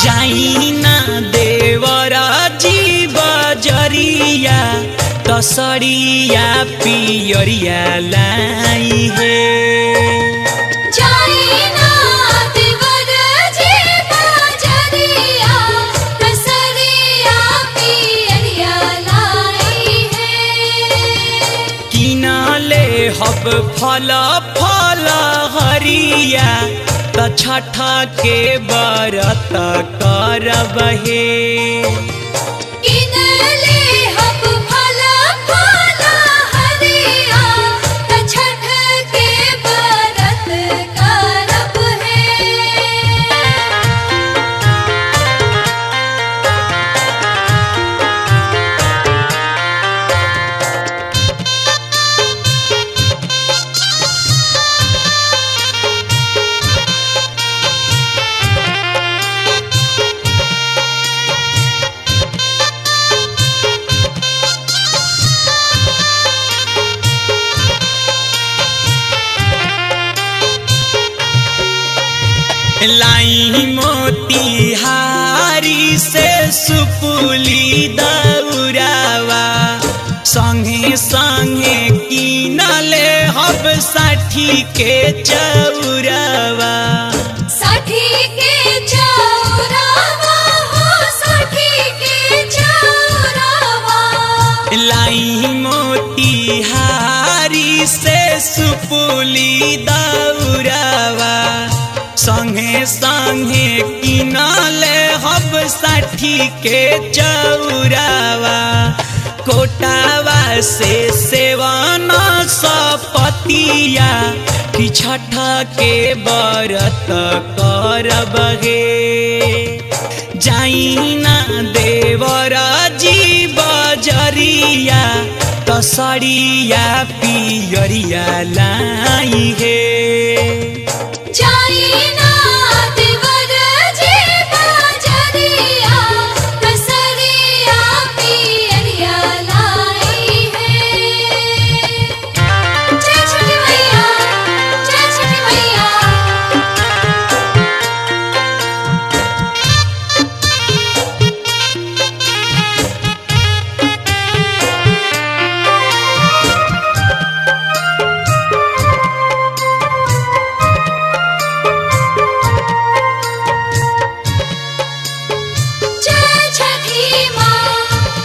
जाइना देवरा जीव जरिया तसरिया पियरिया लाई हे जाइना देवर जी बाजरिया कसरिया पियरिया लाई है किनले हब फल फल हरिया त छठ के बरत करब हे किनले हब फल फल हरिया त छठ के बरत करब है लाई मोतिहारी से सुपुली दौरावा संगे संगे किनले हब साठी के चौरावा साठी के चौरावा हो साठी के चौरावा लाई मोतिहारी से सुपुली दौरावा संगे संगे किनले हब साठी के चौरावा कोटावा से सेवन सपतिया कि छठ के बरत करब हे जाइना देवर जीव जरिया तसरिया पियरिया लाई हे जाइना देवर जी बाजरिया कसरिया पियरिया लाई है जय छठी मैया जय छठी मैया जय छठी माँ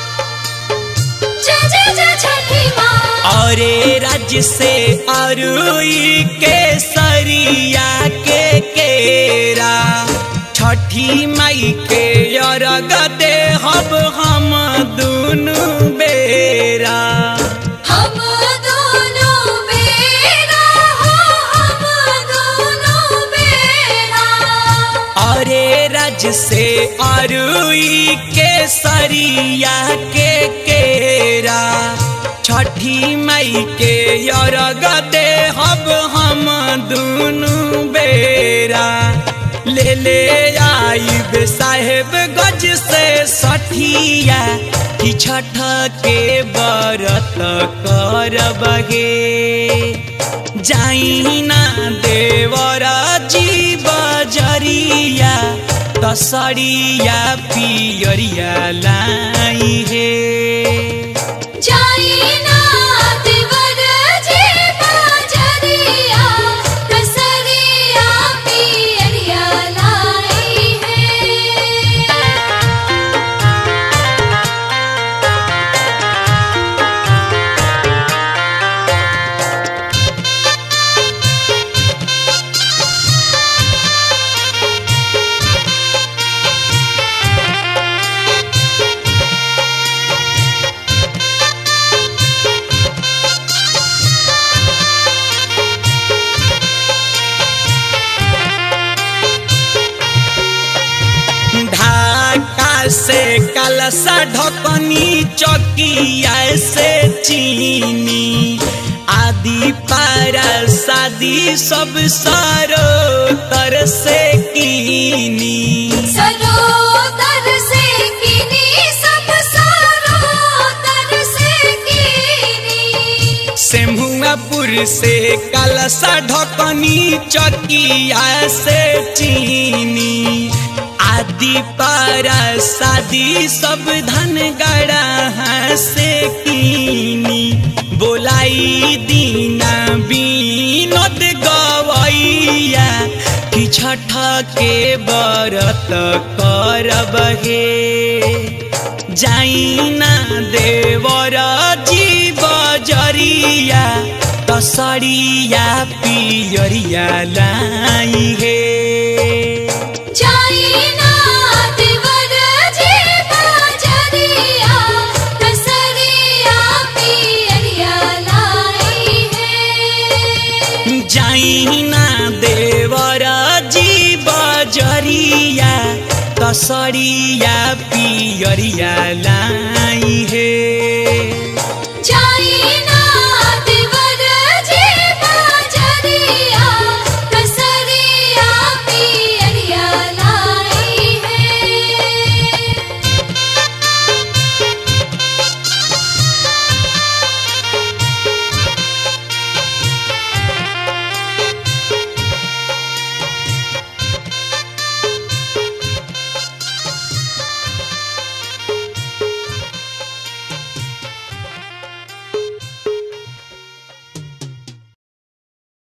जय जय जय छठी माँ अरे राज्य से अरुई के सरिया के केरा छठी माई के अरग दे हब हम दुनु बेरा हम दोनों बेरा हो हम दोनों बेरा अरे रज से अरुई के सरिया के केरा छठी मई के अरग दे हब हम दुनु बेरा ले ले आइब साहेब गज से सठिया कि छठ के बरत करब हे जाइना देवर जीव जरिया तसरिया पियरिया लाई हे जाइना देवर जी बाजरिया कसरिया पियरिया लाई है ढाका से कलसा ढकनी चौकिया से चीनी आदि पारा शादी सब सारो तर से कीनी सरोदर से किनी सब सरोदर से किनी सेमुआपुर से कलसा ढकनी चकिया से चीनी आदि पारा शादी सब धन गड़ा से कीनी बोलाई दीना बीनोद गवैया कि छठ के बरत करब हे जाइना देवर जीव जरिया तसरिया पियरिया लाई हे जाइना देवर जी बाजरिया कसरिया पियरिया लाई है जाइना देवर जीव जरिया तसरिया पियरिया लाई हे